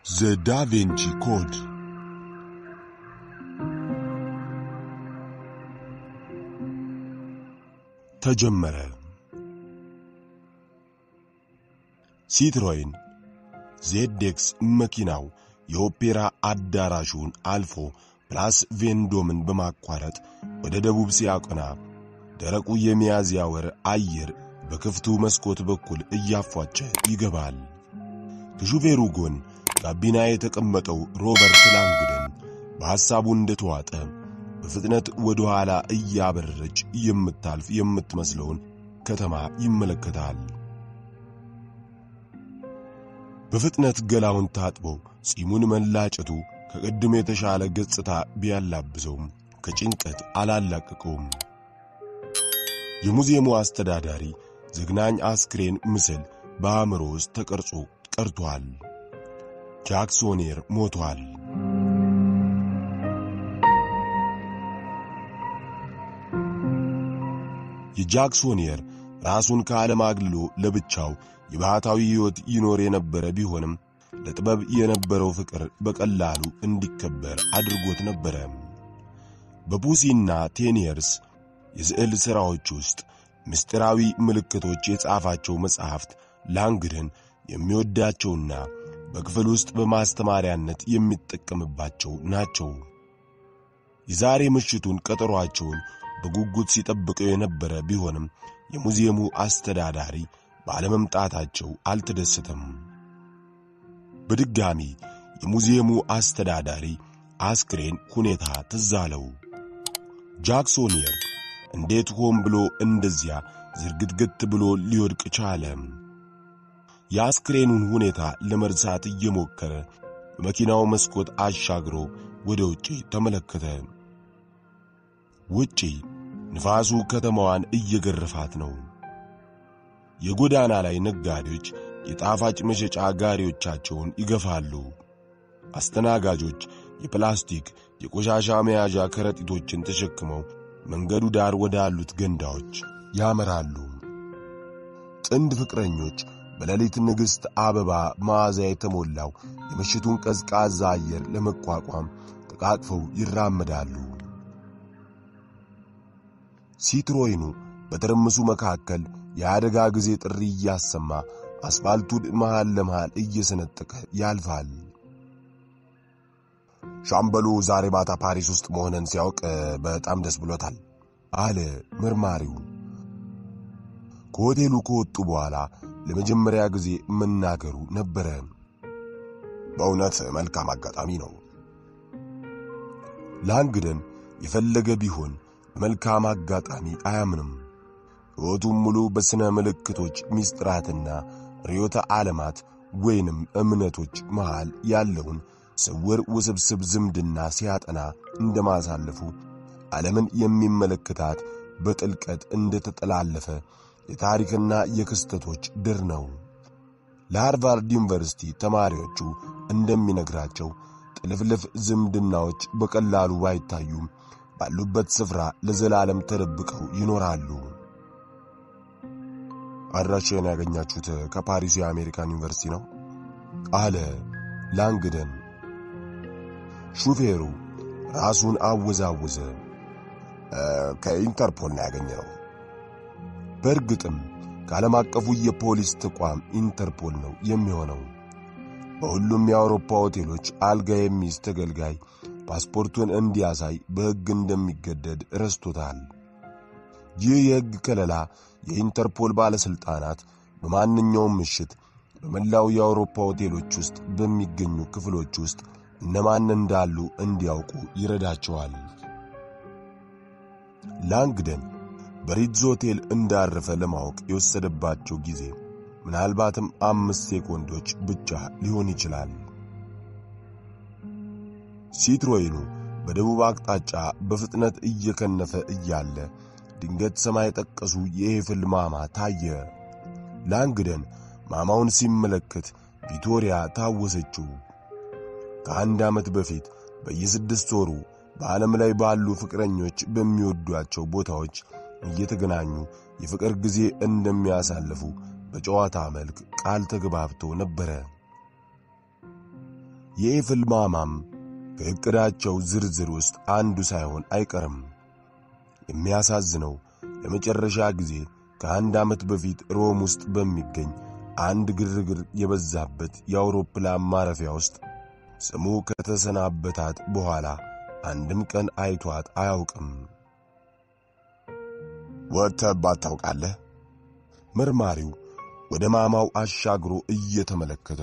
ዘ ዳቬንቺ ኮድ ተጀመረ። ሲትሮይን ዜዴክስ መኪናው የኦፔራ አዳራሹን አልፎ ፕላስ ቬንዶምን በማቋረጥ ወደ ደቡብ ሲያቀና ደረቁ የሚያዝያ ወር አየር በክፍቱ መስኮት በኩል እያፏጨ ይገባል። ከሹፌሩ ጎን ጋቢና የተቀመጠው ሮበርት ላንግደን በሐሳቡ እንደተዋጠ በፍጥነት ወደ ኋላ እያበረረች የምታልፍ የምትመስለውን ከተማ ይመለከታል። በፍጥነት ገላውን ታጥቦ ጺሙን መላጨቱ ከቅድም የተሻለ ገጽታ ቢያላብሰውም ከጭንቀት አላላቀቀውም። የሙዚየሙ አስተዳዳሪ ዘግናኝ አስክሬን ምስል በአእምሮ ውስጥ ተቀርጾ ቀርቷል። ጃክሶኔር ሞቷል። የጃክሶኔር ራሱን ከዓለም አግልሎ ለብቻው የባህታዊ ሕይወት ይኖር የነበረ ቢሆንም ለጥበብ የነበረው ፍቅር በቀላሉ እንዲከበር አድርጎት ነበረ። በፑሲና ቴኒየርስ የስዕል ሥራዎች ውስጥ ምስጢራዊ ምልክቶች የጻፋቸው መጻሕፍት ላንግደን የሚወዳቸውና በክፍል ውስጥ በማስተማሪያነት የሚጠቀምባቸው ናቸው። የዛሬ ምሽቱን ቀጠሯቸውን በጉጉት ሲጠብቀው የነበረ ቢሆንም የሙዚየሙ አስተዳዳሪ ባለመምጣታቸው አልተደሰተም። በድጋሚ የሙዚየሙ አስተዳዳሪ አስክሬን ሁኔታ ትዝ አለው። ጃክሶኒየር እንዴት ሆን ብሎ እንደዚያ ዝርግትግት ብሎ ሊወድቅ ቻለ? የአስክሬኑን ሁኔታ ለመርሳት እየሞከረ በመኪናው መስኮት አሻግሮ ወደ ውጪ ተመለከተ። ውጪ ንፋሱ ከተማዋን እየገረፋት ነው። የጎዳና ላይ ነጋዴዎች የጣፋጭ መሸጫ ጋሪዎቻቸውን ይገፋሉ። አስተናጋጆች የፕላስቲክ የቆሻሻ መያዣ ከረጢቶችን ተሸክመው መንገዱ ዳር ወዳሉት ገንዳዎች ያመራሉ። ጥንድ ፍቅረኞች በሌሊት ንግሥት አበባ መዓዛ የተሞላው የምሽቱን ቀዝቃዛ አየር ለመቋቋም ተቃቅፈው ይራመዳሉ። ሲትሮይኑ በትርምሱ መካከል የአደጋ ጊዜ ጥሪ እያሰማ አስፋልቱን መሃል ለመሃል እየሰነጠቀ ያልፋል። ሻምበሉ ዛሬ ማታ ፓሪስ ውስጥ መሆንን ሲያውቅ በጣም ደስ ብሎታል አለ መርማሪው። ከሆቴሉ ከወጡ በኋላ ለመጀመሪያ ጊዜ መናገሩ ነበረ። በእውነት መልካም አጋጣሚ ነው። ላንግደን የፈለገ ቢሆን በመልካም አጋጣሚ አያምንም። ሕይወቱም ሙሉ በሥነ ምልክቶች ምስጢራትና ርዮተ ዓለማት ወይንም እምነቶች መሃል ያለውን ስውር ውስብስብ ዝምድና ሲያጠና እንደማሳለፉ ዓለምን የሚመለከታት በጥልቀት እንደተጠላለፈ የታሪክና የክስተቶች ድር ነው። ለሃርቫርድ ዩኒቨርሲቲ ተማሪዎቹ እንደሚነግራቸው ጥልፍልፍ ዝምድናዎች በቀላሉ ባይታዩም ባሉበት ስፍራ ለዘላለም ተደብቀው ይኖራሉ። አድራሻዬን ያገኛችሁት ከፓሪሱ የአሜሪካን ዩኒቨርሲቲ ነው አለ ላንግደን። ሹፌሩ ራሱን አወዛወዘ። ከኢንተርፖል ነው ያገኘነው። በእርግጥም ከዓለም አቀፉ የፖሊስ ተቋም ኢንተርፖል ነው የሚሆነው። በሁሉም የአውሮፓ ሆቴሎች አልጋ የሚይዝ ተገልጋይ ፓስፖርቱን እንዲያሳይ በሕግ እንደሚገደድ ረስቶታል። ይህ የሕግ ከለላ የኢንተርፖል ባለሥልጣናት በማንኛውም ምሽት በመላው የአውሮፓ ሆቴሎች ውስጥ በሚገኙ ክፍሎች ውስጥ እነማን እንዳሉ እንዲያውቁ ይረዳቸዋል። ላንግደን በሪትዝ ሆቴል እንዳረፈ ለማወቅ የወሰደባቸው ጊዜ ምናልባትም አምስት ሴኮንዶች ብቻ ሊሆን ይችላል። ሲትሮይኑ በደቡብ አቅጣጫ በፍጥነት እየከነፈ እያለ ድንገት ሰማይ ጠቀሱ የኤፍል ማማ ታየ። ላንግደን ማማውን ሲመለከት ቪቶሪያ ታወሰችው። ከአንድ ዓመት በፊት በየስድስት ወሩ በዓለም ላይ ባሉ ፍቅረኞች በሚወዷቸው ቦታዎች እየተገናኙ የፍቅር ጊዜ እንደሚያሳልፉ በጨዋታ መልክ ቃል ተግባብቶ ነበረ። የኤፍል ማማም ከዕቅዳቸው ዝርዝር ውስጥ አንዱ ሳይሆን አይቀርም። የሚያሳዝነው ለመጨረሻ ጊዜ ከአንድ ዓመት በፊት ሮም ውስጥ በሚገኝ አንድ ግርግር የበዛበት የአውሮፕላን ማረፊያ ውስጥ ስሙ ከተሰናበታት በኋላ አንድም ቀን አይቷት አያውቅም። ወጥተህባት ታውቃለህ? መርማሪው ወደ ማማው አሻግሮ እየተመለከተ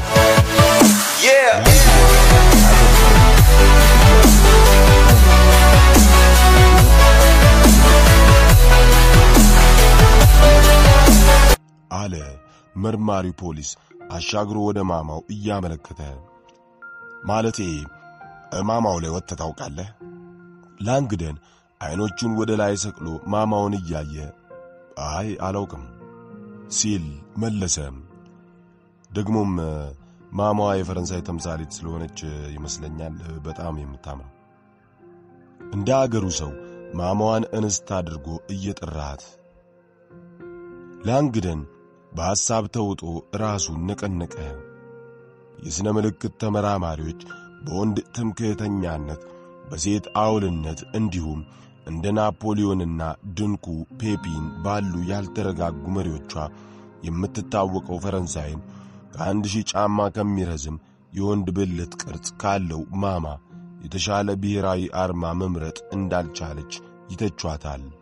አለ መርማሪው ፖሊስ አሻግሮ ወደ ማማው እያመለከተ። ማለቴ ማማው ላይ ወጥተህ ታውቃለህ? ላንግደን ዐይኖቹን ወደ ላይ ሰቅሎ ማማውን እያየ አይ አላውቅም ሲል መለሰ። ደግሞም ማማዋ የፈረንሳይ ተምሳሌት ስለሆነች ይመስለኛል በጣም የምታምረው። እንደ አገሩ ሰው ማማዋን እንስት አድርጎ እየጠራት ላንግደን በሐሳብ ተውጦ ራሱን ነቀነቀ። የሥነ ምልክት ተመራማሪዎች በወንድ ትምክህተኛነት፣ በሴት አውልነት እንዲሁም እንደ ናፖሊዮንና ድንቁ ፔፒን ባሉ ያልተረጋጉ መሪዎቿ የምትታወቀው ፈረንሳይን ከአንድ ሺህ ጫማ ከሚረዝም የወንድ ብልት ቅርጽ ካለው ማማ የተሻለ ብሔራዊ አርማ መምረጥ እንዳልቻለች ይተቿታል።